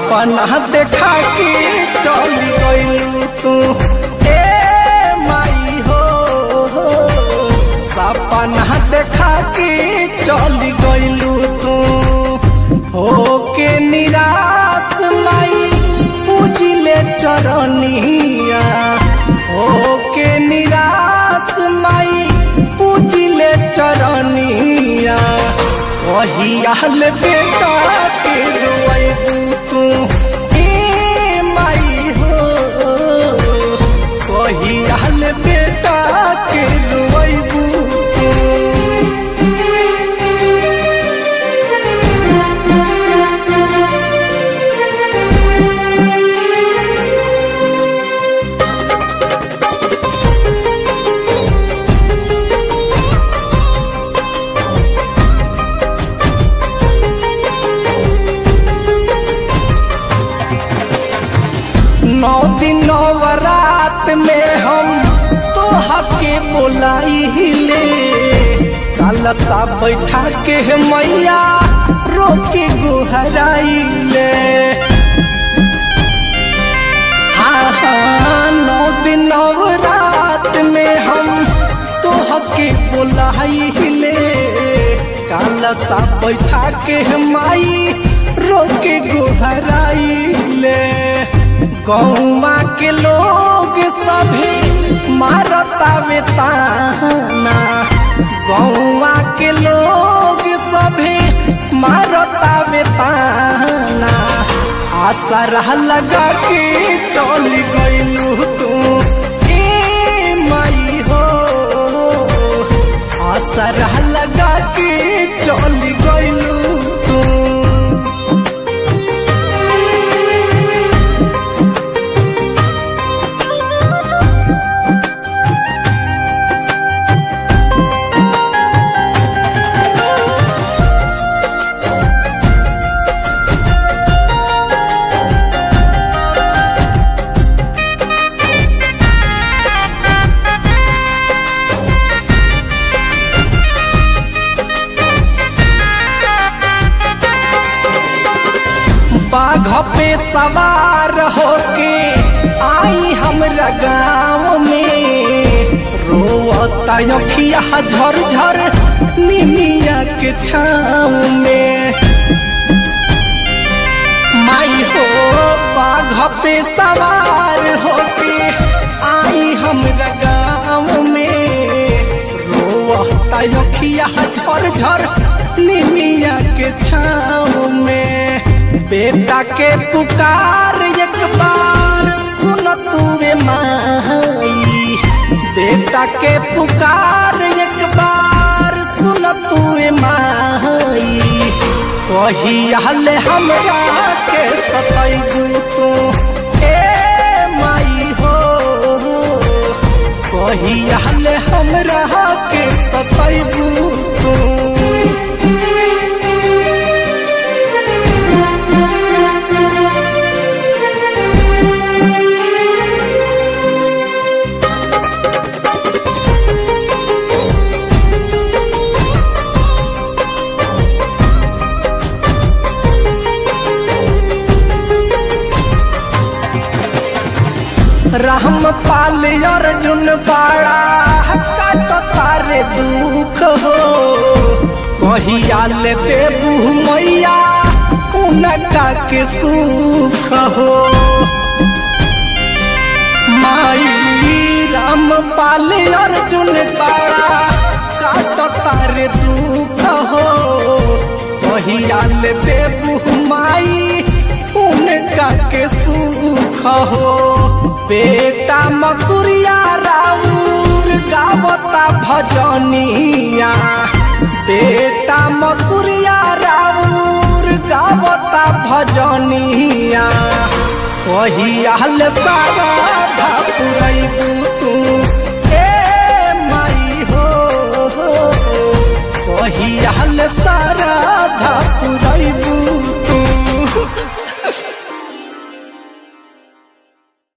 सपना देखा के चल गइलू तू ए माई हो सपना देखा के चल गइलू तू हो के निराश माई पूजिले चरनिया हो के निराश माई पूजिले चरनिया वही आल बेटा के रोएबू तू ए माई हो वही आल बेटा के रोएबू तू नौ दिन नवरात में हम तो हके बोलाई ले कालसा बैठा के मैया रोके गुहराई ले हाँ हाँ नौ दिन नवरात में हम तो हके बोलाई ले कालसा बैठा के माई रोके गुहराई ले गौमा के लोग सभी मारतावे ताना गौमा के लोग सभी मारतावे ताना आसरा लगा के चल गइलू तू ए माई हो आसरा लगा के चल गइलू तू बाघ पे सवार होके आई हमरा गाँव में रोता अखिया झर झर निमिया के छाँव में माई हो बाघ पे सवार होके आई हमरा गाँव में रोता अखिया झर झर निमिया के छाँव में बेटा के पुकार एक बार सुन तुवे माई बेटा के पुकार एक बार सुन तुवे माई वही हाल हमरा के सतैबू तू ए माई हो वही हाल हमरा के सतैबू तू राम पाल अर्जुन बाड़ा काट तारे दुख हो कहिया ले देबू मैया उनका के सुख हो माई राम पाल अर्जुन बाड़ा काट तारे दुख हो कहिया ले देबू माई उनका के सुख हो बेटा मसूरिया राउर गावता भजनिया बेटा मसूरिया राउर गावता भजनिया कही हाल सारा पुरैबू